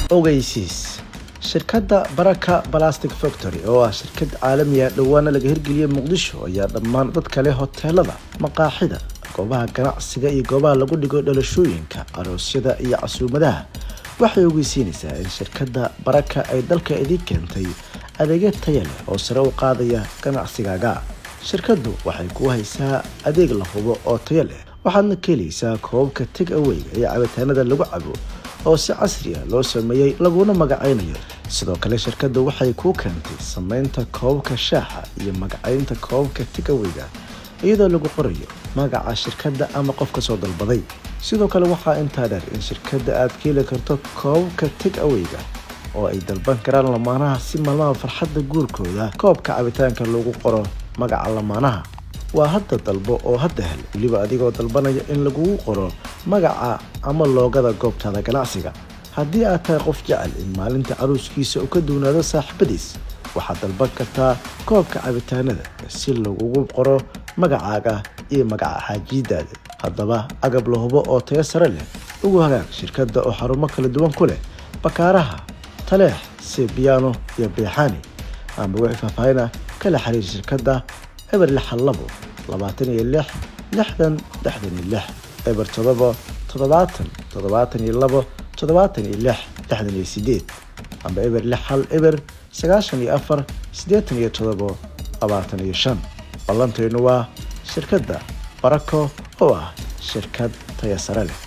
ogeysiis shirkadda baraka balastic factory oo ah shirkad caalamiya dhowaana laga hirgeliyay muqdisho ayaa dhammaan dadka leh hoteelada maqaaxida goobaha ganacsiga iyo goobaha lagu dhigo dhalashooyinka aroosyada iyo casuumadaha waxay ogeysiinaysaa in shirkadda baraka ay dalka idin keentay adeegyo taya leh oo sare u qaadaya ganacsigaaga shirkaddu waxay ku haysaa adeeg la hubo oo taya leh waxaadna ka helaysaa koobabka teg aweyga iyo cabitaanada lagu cabo oo si casri ah loo sameeyey laguna magacaynayo sidoo kale shirkaddu waxay kuu keentay samaynta koobabka shaaxa iyo magacaynta koobabka teg aweyga iyadoo lagu qorayo magaca shirkadda ama qofka soo dalbaday sidoo kale waxaa intaa dheer in shirkadda aad ka heli karto koobabka teg aweyga oo ay dalban karaan lamaanaha si maalmaha farxadda guurkooda koobka cabitaanka lagu qoro magaca lamaanaha waa hadda dalbo oo hadda hel weliba adigoo dalbanaya in lagugu qoro magaca ama loogada goobtaada ganacsiga haddii aad tahay qof jecel in maalinta caruuskiisa uu ka duwnaado saaxiibadiis waxaad dalban kartaa koobka cabitaanada si lagugu qoro magacaaga iyo magaca xaajiidaada haddaba agab la hubo oo tayo sare leh ugu hagaag shirkadda oo xarumo kala duwan ku leh bakaaraha taleex sebiyaano iyo beexaani amba wixii faahfaahina kala xiriir shirkadda eber lixan labo labaatan iyo lix lixdan lixdan iyo lix eber todoba toddobaatan toddobaatan iyo labo toddobaatan iyo lix lixdan iyo sideed amba eber lix hal eber sagaashan iyo afar siddeetan iyo todobo labaatan iyo shan ballantaynu waa shirkadda barako oo ah shirkad taya sare leh